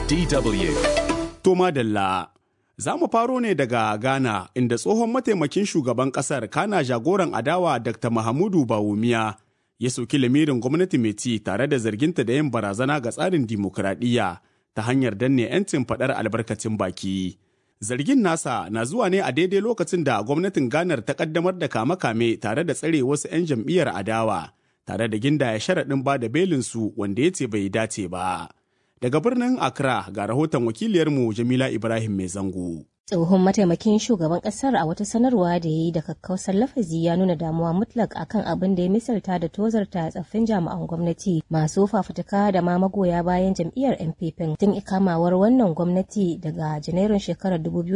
DW. To madalla. Za mu faro ne daga Ghana inda tsohon mataimakin shugaban kasar kana jagoran adawa Dr. Mahamudu Bawumiya ya soki lamirin gwamnati mai ci tare da zarginta da yin barazana ga tsarin dimokuraɗiyya ta hanyar danne 'yancin faɗar albarkacin baki. Zargin nasa na zuwa ne a daidai lokacin da gwamnatin Ganar ta kaddamar da kame-kame tare da tsare wasu 'yan jam'iyyar adawa tare da gindaya sharaɗin ba da belinsu wanda ya ce bai dace ba. Daga birnin Accra ga rahoton wakiliyarmu Jamila Ibrahim Mai Zango. tsohon mataimakin shugaban kasar a wata sanarwa da ya yi da kakkausar lafazi ya nuna damuwa mutlak akan abin da ya misalta da tozarta tsaffin jami'an gwamnati masu fafutuka da ma magoya bayan jam'iyyar npp tun ikamawar wannan gwamnati daga janairun shekarar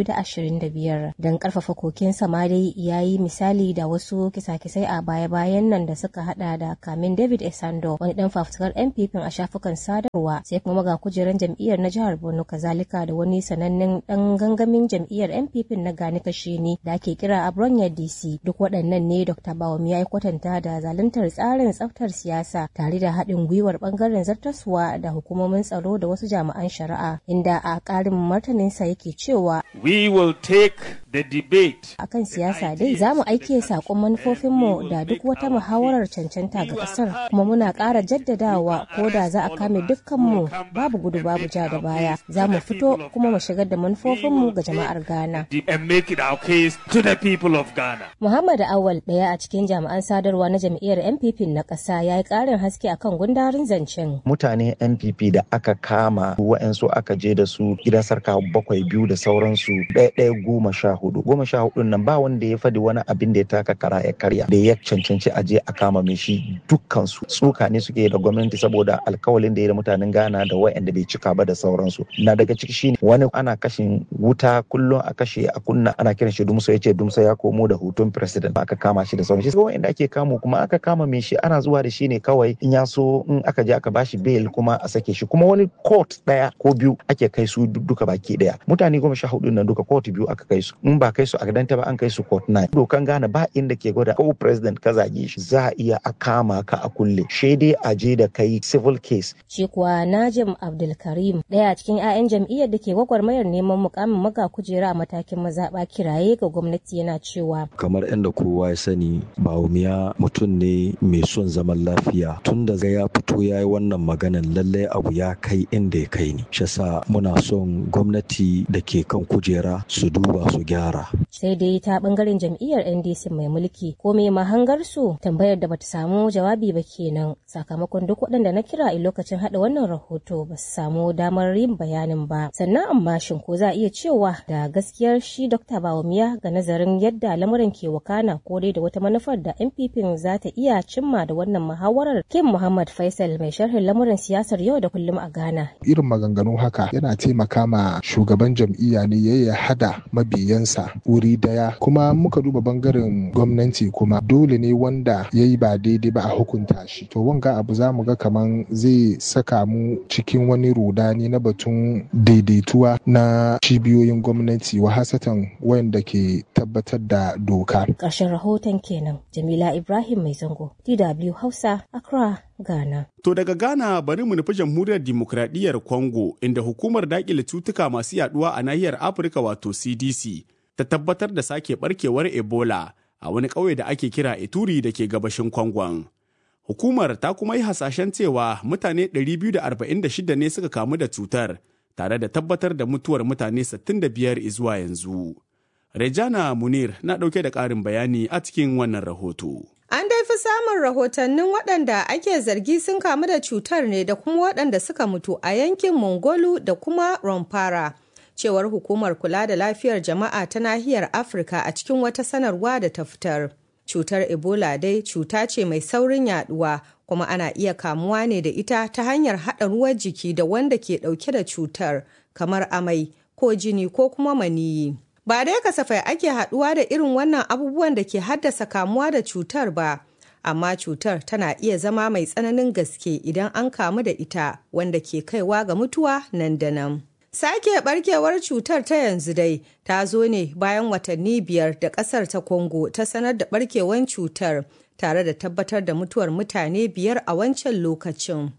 2025 don karfafa kokin dai ya yi misali da wasu kisa-kisai a baya-bayan nan da suka hada da kamin david esando wani dan fafutukar npp a shafukan sadarwa sai kuma maga kujeran jam'iyyar na jihar borno kazalika da wani sanannen dan gangamin jam'iyyar jam'iyyar NPP na gani kashe ne da ake kira Abronya DC duk waɗannan ne Dr. Bawum ya yi kwatanta da zaluntar tsarin tsaftar siyasa tare da haɗin gwiwar ɓangaren zartaswa da hukumomin tsaro da wasu jami'an shari'a inda a ƙarin martaninsa yake cewa We will take the debate akan siyasa dai za mu aike saƙon manufofinmu da duk wata muhawarar cancanta ga ƙasar kuma muna ƙara jaddadawa ko da za a kame dukkanmu babu gudu babu ja da baya za mu fito kuma mu shigar da manufofinmu ga jama'ar Ghana. and make it our case to the people of Ghana. Muhammad Awal ɗaya a cikin jami'an sadarwa na jam'iyyar NPP na ƙasa ya yi ƙarin haske akan gundarin zancen. Mutane NPP da aka kama wa'yansu aka je da su gidan sarka bakwai biyu da sauransu ɗaya ɗaya goma sha hudu. Goma sha hudu nan ba wanda ya faɗi wani abin da ya taka kara ya karya da ya cancanci a je a kama mai shi dukkansu. Tsuka ne suke da gwamnati saboda alkawalin da ya da mutanen Ghana da wa'yanda bai cika ba da sauransu. Na daga ciki shine wani ana kashin wuta kullum a kashe a kunna ana kiran shi dumso ya ce dumso ya komo da hutun president aka kama shi da sauran shi wanda ake kamo kuma aka kama mai shi ana zuwa da shi ne kawai in ya so in aka je aka bashi bail kuma a sake shi kuma wani court daya ko biyu ake kai su duka baki daya mutane goma sha hudu nan duka court biyu aka kai su in ba kai su a gadanta ba an kai su court nine dokan gane ba inda ke gwada ko president ka zage shi za a iya a kama ka a kulle shi dai a je da kai civil case shi kuwa Najim Abdulkarim daya cikin 'ya'yan jam'iyyar da ke gwagwarmayar neman mukamin maga kujera a matakin mazaɓa kiraye ga gwamnati yana cewa kamar yadda kowa ya sani bawumiya mutum ne mai son zaman lafiya tun da ya fito ya yi wannan maganan lallai abu ya kai inda ya kai ni shi muna son gwamnati da ke kan kujera su duba su gyara sai dai ta bangaren jam'iyyar ndc mai mulki ko mai mahangar su tambayar da bata samu jawabi ba kenan sakamakon duk waɗanda na kira a lokacin haɗa wannan rahoto ba su samu damar yin bayanin ba sannan amma shin ko za a iya cewa da gaskiyar shi Dr. Bawumia ga nazarin yadda lamuran ke wakana ko dai da wata manufar da NPP za ta iya cimma da wannan muhawarar Kim Muhammad Faisal mai sharhin lamuran siyasar yau da kullum a Ghana. Irin maganganu haka yana taimaka ma shugaban jam'iyya ne ya yi hada mabiyansa wuri daya kuma muka duba bangaren gwamnati kuma dole ne wanda ya yi ba daidai ba a hukunta shi. To wanga abu za mu ga kaman zai saka mu cikin wani rudani na batun daidaituwa na cibiyoyin gwamnati wa hasatan wayanda ke tabbatar da doka. Ƙarshen rahoton kenan Jamila Ibrahim Mai Zango, DW Hausa, Accra, Ghana. To daga Ghana bari mu nufi jamhuriyar dimokuraɗiyyar Congo inda hukumar daƙile cutuka masu yaduwa a nahiyar Afirka wato CDC ta tabbatar da sake barkewar Ebola a wani ƙauye da ake kira Ituri da ke gabashin Kongon. Hukumar ta kuma yi hasashen cewa mutane 246 ne suka kamu da cutar tare da tabbatar da mutuwar mutane 65 zuwa yanzu. Rejana Munir na ɗauke da ƙarin bayani a cikin wannan rahoto. An dai fi samun rahotannin waɗanda ake zargi sun kamu da cutar ne da kuma waɗanda suka mutu a yankin Mongolu da kuma Romfara. Cewar hukumar kula da lafiyar jama'a ta nahiyar Afirka a cikin wata sanarwa da ta fitar. Cutar Ebola dai cuta ce mai saurin yaduwa kuma ana iya kamuwa ne da ita ta hanyar haɗa ruwan jiki da wanda ke ɗauke da cutar kamar amai ko jini ko kuma maniyi. Ba dai kasafai ake haɗuwa da irin wannan abubuwan da ke haddasa kamuwa da cutar ba, amma cutar tana iya zama mai tsananin gaske idan an kamu da ita wanda ke kaiwa ga mutuwa nan da nan. Sake barkewar cutar ta yanzu dai ta zo ne bayan watanni biyar da ƙasar ta Congo ta sanar da barkewar cutar tare da tabbatar da mutuwar mutane biyar a wancan lokacin.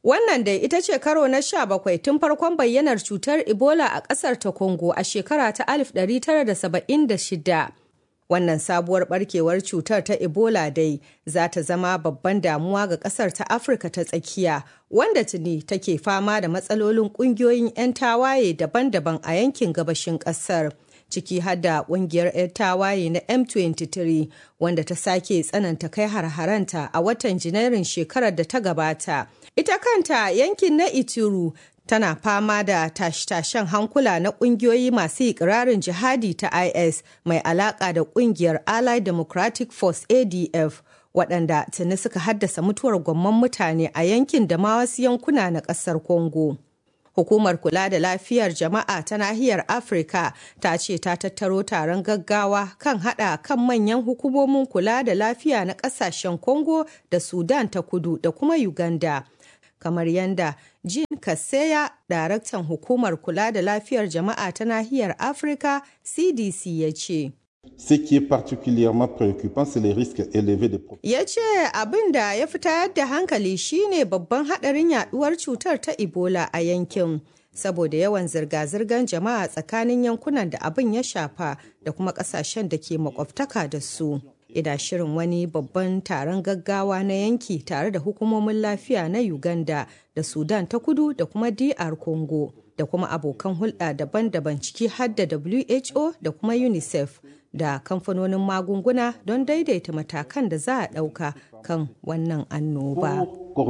Wannan dai ita ce karo na sha bakwai tun farkon bayyanar cutar Ebola a ƙasar ta Congo a shekara ta 1976. Wannan sabuwar barkewar cutar ta Ebola dai za ta zama babban damuwa ga ƙasar ta Afirka ta tsakiya, wanda tuni take fama da matsalolin ƙungiyoyin 'yan tawaye daban-daban a yankin gabashin ƙasar. ciki har da kungiyar 'yan tawaye na M23 wanda ta sake tsananta kai har-haranta a watan Janairun shekarar da ta gabata. Ita kanta yankin na Ituru tana fama da tashe-tashen hankula na kungiyoyi masu ikirarin jihadi ta IS mai alaka da kungiyar Allied Democratic Force ADF waɗanda tuni suka haddasa mutuwar gwamman mutane a yankin da ma wasu yankuna na ƙasar Congo. Hukumar kula da lafiyar jama'a ta nahiyar Afirka ta ce ta tattaro taron gaggawa kan hada kan manyan hukumomin kula da lafiya na kasashen Congo da Sudan ta kudu da kuma Uganda. Kamar yanda Jean Kaseya, daraktan hukumar kula da lafiyar jama'a ta nahiyar Afirka CDC ya ce. Ce qui est particulièrement préoccupant, c'est les risques élevés de Ya ce abin da ya fi tayar da hankali shine babban haɗarin yaduwar cutar ta Ebola a yankin. Saboda yawan zirga-zirgar jama'a tsakanin yankunan da abin ya shafa da kuma ƙasashen da ke makwabtaka da su. Ida shirin wani babban taron gaggawa na yanki tare da hukumomin lafiya na Uganda da Sudan ta kudu da kuma DR Congo da kuma abokan hulɗa daban-daban ciki har da WHO da kuma UNICEF. da kamfanonin magunguna don daidaita matakan da za a ɗauka kan wannan annoba.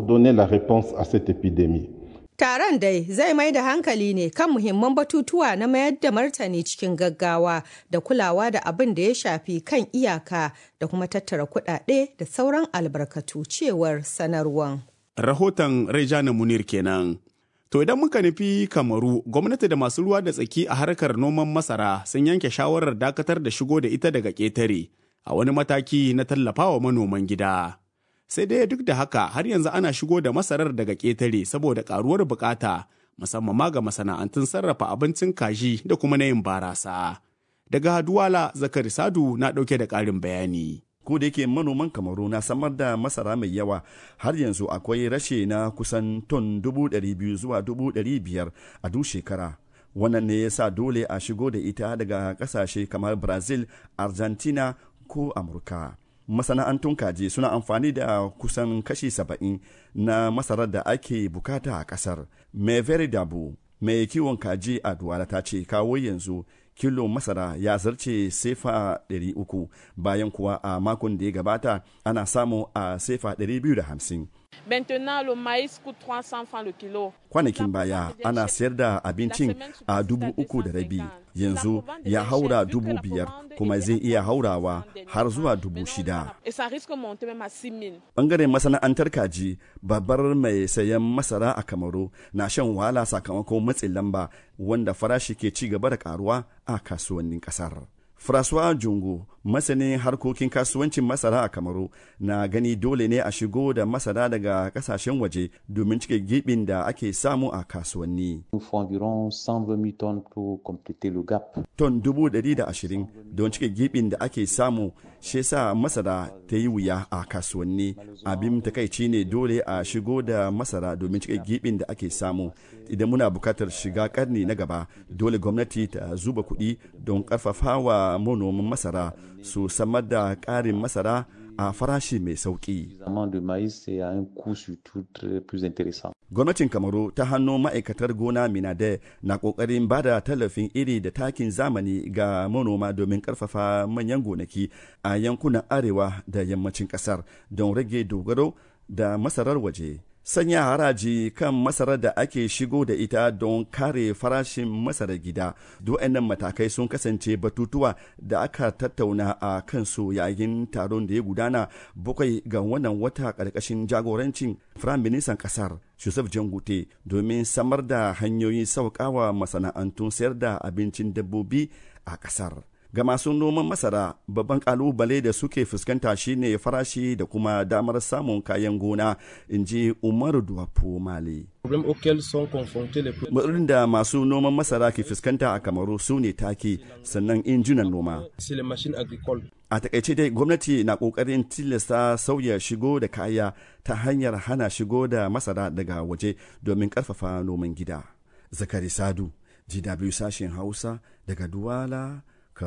Taron dai zai mai da hankali ne kan muhimman batutuwa na mayar da martani cikin gaggawa da kulawa da abin da ya shafi kan iyaka da kuma tattara kuɗaɗe da sauran albarkatu cewar sanarwan. Rahoton Rejana Munir kenan. To idan muka nufi Kamaru, gwamnati da masu ruwa da tsaki a harkar noman masara sun yanke shawarar dakatar da shigo da ita daga ƙetare a wani mataki na tallafawa manoman gida. Sai dai duk da haka har yanzu ana shigo da masarar daga ƙetare saboda ƙaruwar bukata musamman ma ga masana'antun sarrafa abincin kaji da kuma na yin barasa. Daga Haduwala Zakari Sadu na ɗauke da ƙarin bayani. ko da yake manoman kamaru na samar da masara mai yawa har yanzu akwai rashe na kusan ton dubu biyu zuwa dubu biyar a duk shekara wannan ne ya sa dole a shigo da ita daga kasashe kamar brazil argentina ko amurka masana'antun kaji suna amfani da kusan kashi saba'in na masarar da ake bukata a kasar mai dabu mai kiwon kaji a duwala ta ce kawo yanzu kilo masara ya zarce sefa 300 bayan kuwa a makon da ya gabata ana samu a sefa 250 Maintenant, le maïs coûte 300 francs le kilo. Kwanakin baya ana sayar da abincin a dubu uku da rabi yanzu ya haura dubu biyar kuma zai iya haurawa har zuwa dubu shida. Bangaren masana'antar kaji babbar mai sayan masara a Kamaru na shan wahala sakamakon matsin lamba wanda farashi ke ci gaba da karuwa a kasuwannin kasar. François Jungo, masanin harkokin kasuwancin masara a Kamaru, na gani dole ne a shigo da masara daga kasashen waje domin cike gibin da ake samu a kasuwanni. Ton dubu ɗari da ashirin don cike gibin da ake samu shi sa masara ta yi wuya a kasuwanni. Abin takaici ne dole a shigo da masara domin cike gibin da ake samu. Idan muna bukatar shiga karni na gaba, dole gwamnati ta zuba kuɗi don ƙarfafawa manoman masara su samar da ƙarin masara a farashi mai sauƙi. Gwamnatin Kamaru ta hannu ma'aikatar gona Minade na ƙoƙarin ba da tallafin iri da takin zamani ga manoma domin ƙarfafa manyan gonaki a yankunan arewa da yammacin ƙasar don rage dogaro da masarar waje. sanya haraji kan masarar da ake shigo da ita don kare farashin masarar gida nan matakai sun kasance batutuwa da aka tattauna a kansu yayin taron da ya gudana bakwai ga wannan wata ƙarƙashin jagorancin firaministan ƙasar Joseph Jangute domin samar da hanyoyin sauƙawa masana'antun sayar da abincin dabbobi a ƙasar. ga masu noman masara babban kalubale da suke fuskanta shine farashi da kuma damar samun kayan gona in ji umaru duwapo mali matsalolin da masu noman masara ke fuskanta a kamaru su ne taki sannan injunan noma a takaice dai gwamnati na kokarin tilasta sauya shigo da kaya ta hanyar hana shigo da masara daga waje domin karfafa noman gida zakari sadu gw sashen hausa daga duwala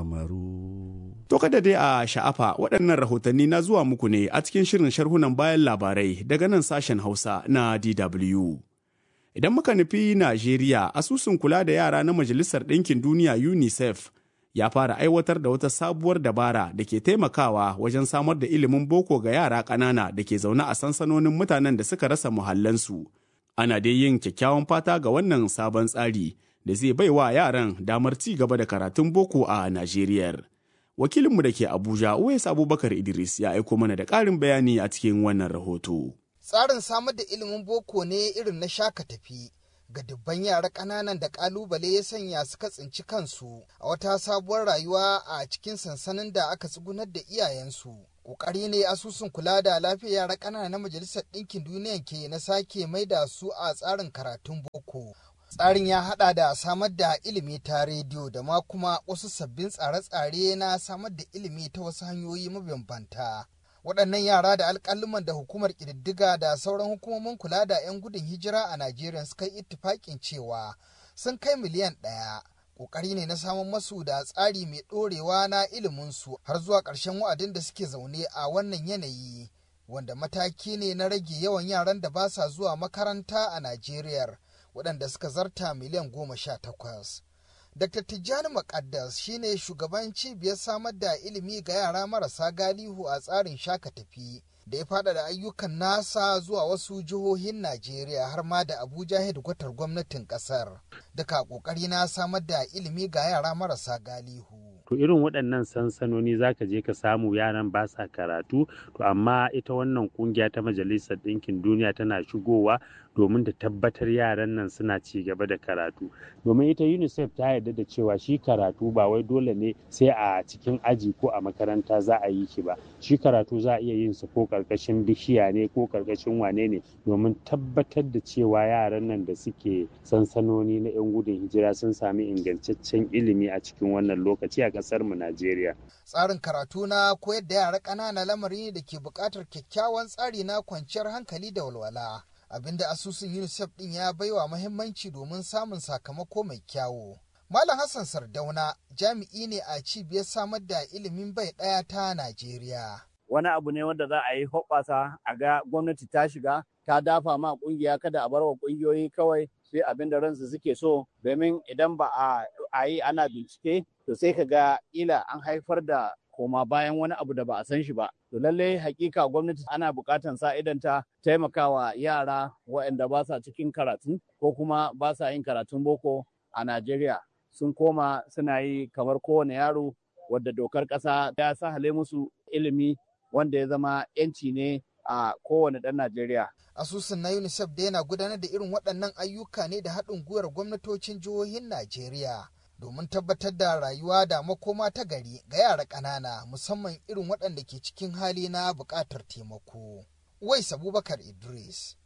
kamaru To kada dai a sha'afa waɗannan rahotanni na zuwa muku ne a cikin shirin sharhunan bayan labarai daga nan sashen hausa na dw idan muka nufi najeriya asusun kula da yara na majalisar ɗinkin duniya unicef ya fara aiwatar da wata sabuwar dabara da ke taimakawa wajen samar da ilimin boko ga yara ƙanana da ke zaune a sansanonin mutanen da suka rasa muhallansu. Ana dai yin kyakkyawan fata ga wannan sabon tsari da zai bai wa yaran damar ci gaba da karatun boko a Najeriya. Wakilinmu da ke Abuja, Uwais Abubakar Idris ya aiko mana da ƙarin bayani a cikin wannan rahoto. Tsarin samar da ilimin boko ne irin na shaka tafi. ga dubban yara ƙananan da ƙalubale ya sanya suka tsinci kansu a wata sabuwar rayuwa a cikin sansanin da aka tsugunar da iyayensu. Ƙoƙari ne asusun kula da lafiyar yara ƙanana na Majalisar Ɗinkin Duniya ke na sake mai da su a tsarin karatun boko. Tsarin ya haɗa da samar da ilimi ta rediyo da ma kuma wasu sabbin tsare-tsare na samar da ilimi ta wasu hanyoyi mabambanta. waɗannan yara da alƙaluman da hukumar ƙididdiga da sauran hukumomin kula da 'yan gudun hijira a Najeriya suka yi ittifaƙin cewa sun kai miliyan ɗaya. Ƙoƙari ne na samun masu da tsari mai ɗorewa na iliminsu har zuwa ƙarshen wa'adin da suke zaune a wannan yanayi, wanda mataki ne na rage yawan yaran da ba sa zuwa makaranta a Najeriya, waɗanda suka zarta miliyan goma sha takwas. Dr. Tijjani Makaddas shine shugaban cibiyar samar da ilimi ga yara marasa galihu a tsarin shaka tafi da ya faɗaɗa ayyukan nasa zuwa wasu jihohin Najeriya har ma da Abuja hedkwatar gwamnatin ƙasar. Duka ƙoƙari na samar da ilimi ga yara marasa galihu. to irin waɗannan sansanoni za ka je ka samu yaran ba sa karatu to amma ita wannan kungiya ta majalisar ɗinkin duniya tana shigowa domin ta tabbatar yaran nan suna ci gaba da karatu domin ita unicef ta yarda da cewa shi karatu ba wai dole ne sai a cikin aji ko a makaranta za a yi shi ba shi karatu za a iya yin sa ko karkashin bishiya ne ko karkashin wane ne domin tabbatar da cewa yaran nan da suke sansanoni na 'yan gudun hijira sun sami ingantaccen ilimi a cikin wannan lokaci a ƙasar mu Najeriya. Tsarin karatu na koyar da yara ƙanana lamari ne da ke buƙatar kyakkyawan tsari na kwanciyar hankali da walwala. Abinda asusun UNICEF ɗin ya baiwa muhimmanci domin samun sakamako mai kyawu. Malam Hassan Sardauna jami'i ne a cibiyar samar da ilimin bai ɗaya ta Najeriya. Wani abu ne wanda za a yi hoɓɓasa a ga gwamnati ta shiga ta dafa ma ƙungiya kada a bar wa ƙungiyoyi kawai sai abin da ransu suke so domin idan ba a yi ana bincike to sai ka ga ila an haifar da koma bayan wani abu da ba a san shi ba. To lallai hakika gwamnati ana buƙatar sa idan ta taimakawa yara waɗanda ba sa cikin karatu ko kuma ba sa yin karatun boko a Najeriya sun koma suna yi kamar kowane yaro wadda dokar ƙasa ya sahale musu ilimi wanda ya zama 'yanci ne a kowane ɗan Najeriya. Asusun na UNICEF da yana gudanar da irin waɗannan ayyuka ne da haɗin gwiwar gwamnatocin jihohin Najeriya. domin tabbatar da rayuwa da makoma ta gari ga yara ƙanana musamman irin waɗanda ke cikin hali na buƙatar taimako. Wais Abubakar Idris,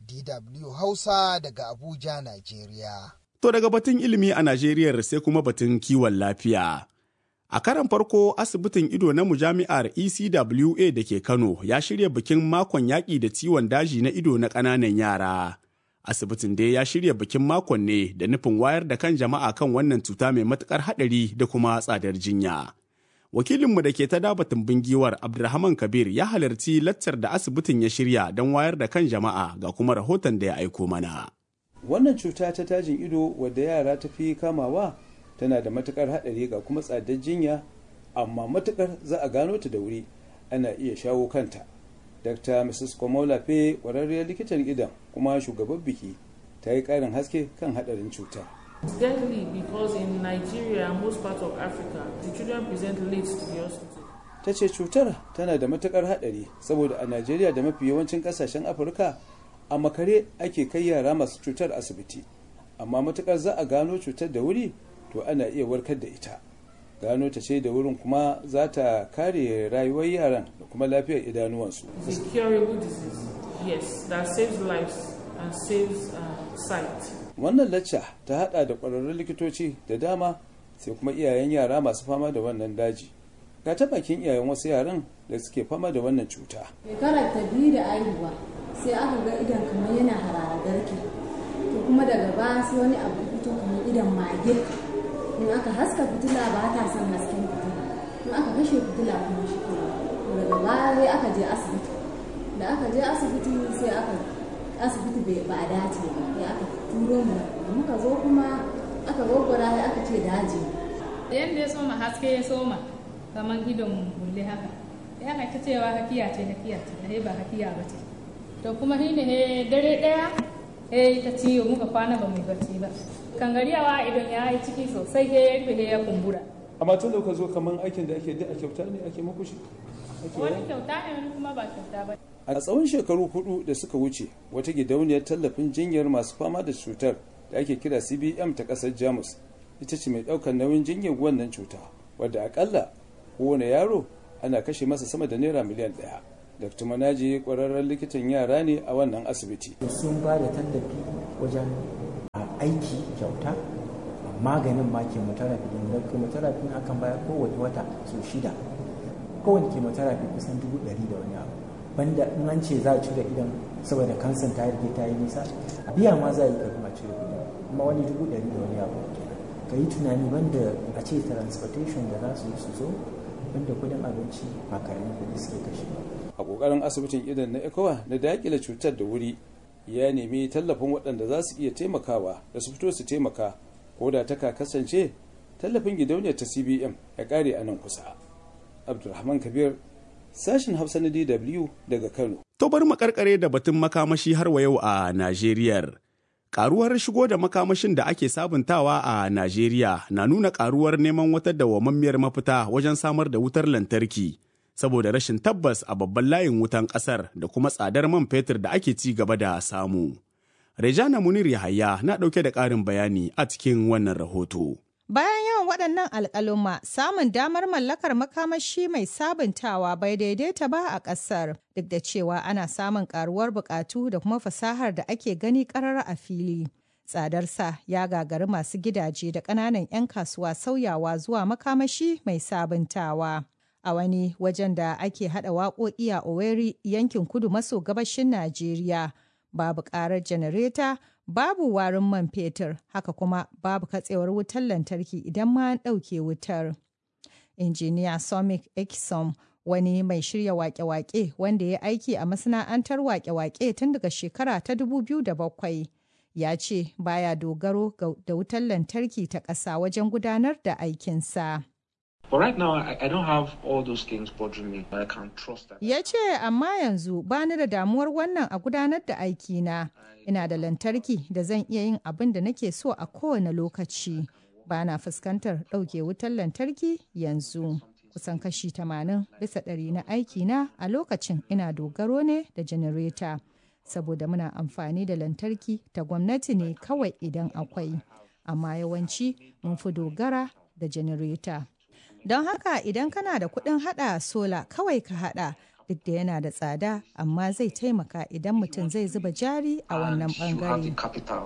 DW Hausa daga Abuja, Najeriya. To daga batun ilimi a Najeriya sai kuma batun kiwon lafiya. A karan farko asibitin ido na mujami'ar ECWA da ke Kano ya shirya bikin makon yaƙi da ciwon daji na ido na ƙananan yara. asibitin dai ya shirya bikin makon ne da nufin wayar da kan jama'a kan wannan cuta mai matukar haɗari da kuma tsadar jinya. Wakilinmu da ke ta dabatin bingiwar Abdulrahman Kabir ya halarci laccar da asibitin ya shirya don wayar da kan jama'a ga kuma rahoton da ya aiko mana. Wannan cuta ta tajin ido wadda yara ta fi kamawa tana da matukar haɗari ga kuma tsadar jinya amma matukar za a gano ta da wuri ana iya shawo kanta. Dr. Mrs. Komola Fe ƙwararriyar likitan idan kuma shugaban biki ta yi ƙarin haske kan haɗarin cuta. It's deadly because in Nigeria and most parts of Africa, the children present late to the hospital. Ta ce cutar tana da matukar haɗari saboda a Najeriya da mafi yawancin ƙasashen Afirka a makare ake kai yara masu cutar asibiti. Amma matukar za a gano cutar da wuri to ana iya warkar da ita. gano ta ce da wurin kuma za ta kare rayuwar yaran da kuma lafiyar idanuwansu. It's a curable disease, yes, that saves lives and saves uh, sight. Wannan lacca ta hada da ƙwararrun likitoci da dama sai kuma iyayen yara masu fama da wannan daji ga ta bakin iyayen wasu yaran da suke fama da wannan cuta shekara ta biyu da aihuwa sai aka ga idan kamar yana harara garke to kuma daga baya sai wani abu fito kamar idan mage in aka haska fitila ba ta son hasken fitila in aka kashe fitila kuma shi ke daga baya sai aka je asibiti da aka je asibiti sai aka asibiti ba a dace ba ya aka turo mu da muka zo kuma aka gwaggwara sai aka ce daji yadda ya soma haske ya soma kamar idon bulle haka ya aka ta cewa hakiya ce hakiya ce da ba hakiya ba ce to kuma shi ne dare daya eh ta ciwo muka kwana ba mai barci ba kangariyawa idan ya yi ciki sosai ya rufe ya kumbura amma tun da ka zo kamar aikin da ake da a kyauta ne ake muku shi wani kyauta ne wani kuma ba kyauta ba a tsawon shekaru hudu da suka wuce wata gidauniyar tallafin jinyar masu fama da cutar da ake kira cbm ta kasar jamus ita ce mai daukar nauyin jinyar wannan cuta wadda akalla kowane yaro ana kashe masa sama da naira miliyan daya dr manaji kwararren likitan yara ne a wannan asibiti sun ba da tallafi wajen aiki kyauta maganin ma chemotherapy da chemotherapy akan bayar kowane wata sau shida kowane chemotherapy kusan dubu ɗari da wani abu banda in an ce za a cire idan saboda kansan ta rike ta yi nisa biya ma za a yi kafin a cire idan kuma wani dubu ɗari da wani abu ka yi tunani banda a ce transportation da za su yi su zo banda kudin abinci ba karamin kuɗi suke kashe ba a kokarin asibitin idan na ekowa na dakile cutar da wuri ya nemi tallafin waɗanda za su iya taimakawa da su fito su taimaka ko da ta kasance tallafin gidauniyar ta cbm ya ƙare a nan kusa abdulrahman kabir sashen hausa na dw daga kano to bari mu karkare da batun makamashi har wa yau a najeriyar karuwar shigo da makamashin da ake sabuntawa a najeriya na nuna karuwar neman wata dawwammamiyar mafita wajen samar da wutar lantarki saboda rashin tabbas a babban layin wutan kasar da kuma tsadar man fetur da ake ci gaba da samu. Rejana Munir Yahaya na ɗauke da ƙarin bayani a cikin wannan rahoto. Bayan yawan waɗannan alƙaluma, samun damar mallakar makamashi mai sabuntawa bai daidaita ba a ƙasar, duk da cewa ana samun ƙaruwar buƙatu da kuma fasahar da ake gani ƙarar a fili. Tsadarsa ya gagari masu gidaje da ƙananan 'yan kasuwa sauyawa zuwa makamashi mai sabuntawa. a wani wajen da ake hada waƙoƙi a Oweri yankin kudu maso gabashin Najeriya. Babu ƙarar janareta, babu warin man fetur, haka kuma babu katsewar wutar lantarki idan ma an ɗauke wutar. Injiniya Somik Eksom wani mai shirya wake-wake wanda ya aiki a masana'antar wake-wake tun daga shekara ta 2007 ya ce baya dogaro da wutar lantarki ta ƙasa wajen gudanar da aikinsa. But right now, I, I don't have all those things bothering me. I can trust that. Ya ce, amma yanzu ba ni da damuwar wannan a gudanar da aikina. Ina da lantarki da zan iya yin abin da nake so a kowane lokaci. Ba na fuskantar ɗauke wutar lantarki yanzu. Kusan kashi tamanin bisa ɗari na aikina a lokacin ina dogaro ne da janareta. Saboda muna amfani da lantarki ta gwamnati ne kawai idan akwai. Amma yawanci mun fi dogara da janareta. Don haka idan kana da kuɗin haɗa sola kawai ka haɗa duk da yana da tsada amma zai taimaka idan mutum zai zuba jari a wannan ɓangare.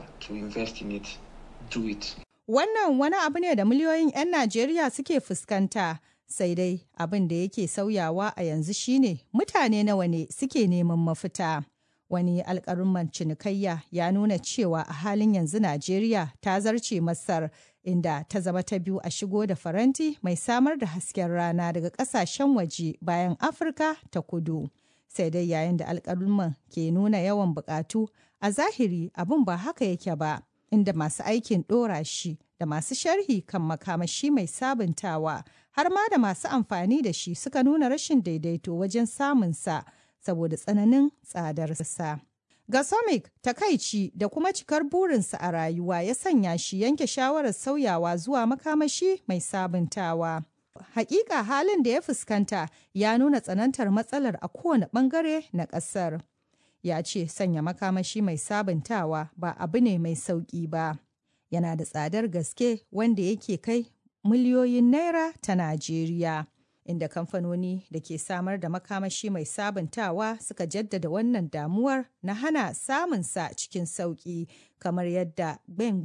Wannan wani abu ne da miliyoyin 'yan Najeriya suke fuskanta sai dai abin da yake sauyawa a yanzu shine mutane nawa ne suke neman mafita. Wani alƙalumman cinikayya ya nuna cewa a halin yanzu Najeriya ta zarce Masar inda ta zama ta biyu a shigo da faranti mai samar da hasken rana daga kasashen waje bayan afirka ta kudu sai dai yayin da alkalman ke nuna yawan bukatu a zahiri abin ba haka yake ba inda masu aikin ɗora shi da masu sharhi kan makamashi mai sabuntawa har ma da masu amfani da shi suka nuna rashin daidaito wajen samunsa saboda tsananin tsadarsa. Gasomic takaici da kuma cikar burinsa a rayuwa ya sanya shi yanke shawarar sauyawa zuwa makamashi mai sabuntawa. Hakika halin da ya fuskanta ya nuna tsanantar matsalar a kowane bangare na ƙasar. Ya ce sanya makamashi mai sabuntawa ba abu ne mai sauƙi ba. Yana da tsadar gaske wanda yake kai miliyoyin naira ta Najeriya. inda kamfanoni da ke samar da makamashi mai sabuntawa suka jaddada wannan damuwar na hana samunsa cikin sauƙi kamar yadda Gbengba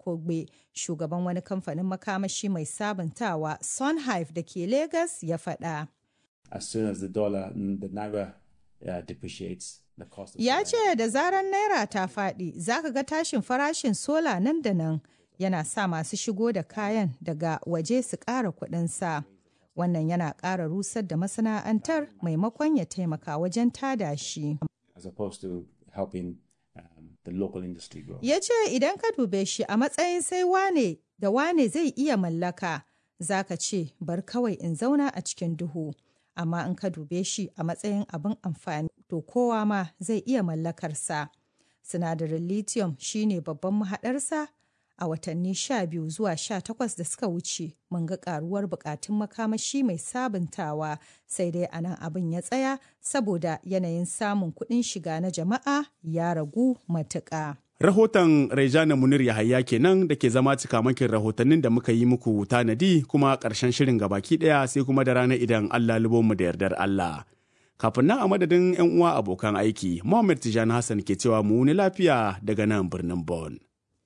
Kogbe, shugaban wani kamfanin makamashi mai sabuntawa Sunhive da ke Lagos ya faɗa. As soon as the dollar, the naira uh, depreciates, the cost of Ya ce da zarar naira ta faɗi, za ka ga tashin farashin sola nan da nan yana sa masu shigo da kayan daga waje su ƙara kuɗinsa. Wannan yana ƙara rusar da masana'antar maimakon ya taimaka wajen tada shi. as opposed to helping um, the local industry grow. Ya ce idan ka dube shi a matsayin sai wane da wane zai iya mallaka, za ka ce bar kawai in zauna a cikin duhu. Amma in ka dube shi a matsayin abin amfani, to kowa ma zai iya mallakarsa. Sinadarin lithium shine babban mahaɗarsa a watanni 12 zuwa 18 da suka wuce mun ga karuwar bukatun makamashi mai sabuntawa sai dai a nan abin ya tsaya saboda yanayin samun kuɗin shiga na jama'a ya ragu matuƙa. Rahoton Rejana Munir Yahaya kenan da ke zama cikamakin rahotannin da muka yi muku tanadi kuma ƙarshen shirin gabaki ɗaya sai kuma da rana idan Allah mu da yardar Allah. Kafin nan a madadin 'yan uwa abokan aiki, Muhammad Tijani Hassan ke cewa mu ni lafiya daga nan birnin Bon.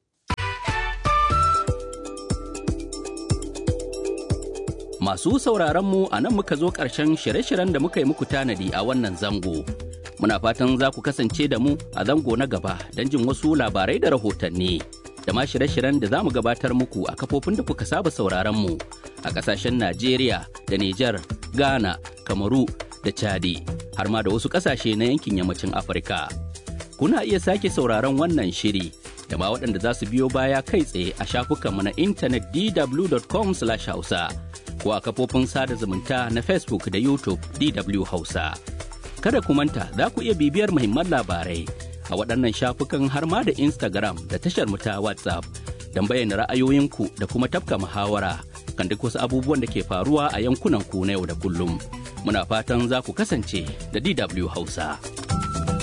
Masu sauraronmu a nan muka zo ƙarshen shirye-shiryen da muka yi muku tanadi a wannan zango. Muna fatan za ku kasance da mu a zango na gaba don jin wasu labarai da rahotanni. Da ma shirye-shiryen da za mu gabatar muku a kafofin da kuka saba sauraronmu a ƙasashen Najeriya da Nijar, Ghana, Kamaru da Chadi, har ma da wasu ƙasashe na yankin yammacin Afirka. Kuna iya sake sauraron wannan shiri da ma waɗanda za su biyo baya kai tsaye a shafukanmu na intanet dw.com/hausa. ko a kafofin sada zumunta na Facebook da YouTube DW Hausa. Kada ku manta za ku iya bibiyar muhimman labarai a waɗannan shafukan har ma da Instagram da tashar mu ta WhatsApp don bayyana ra'ayoyinku da kuma tafka muhawara kan duk wasu abubuwan da ke faruwa a yankunan ku na yau da kullum. Muna fatan za ku kasance da DW Hausa.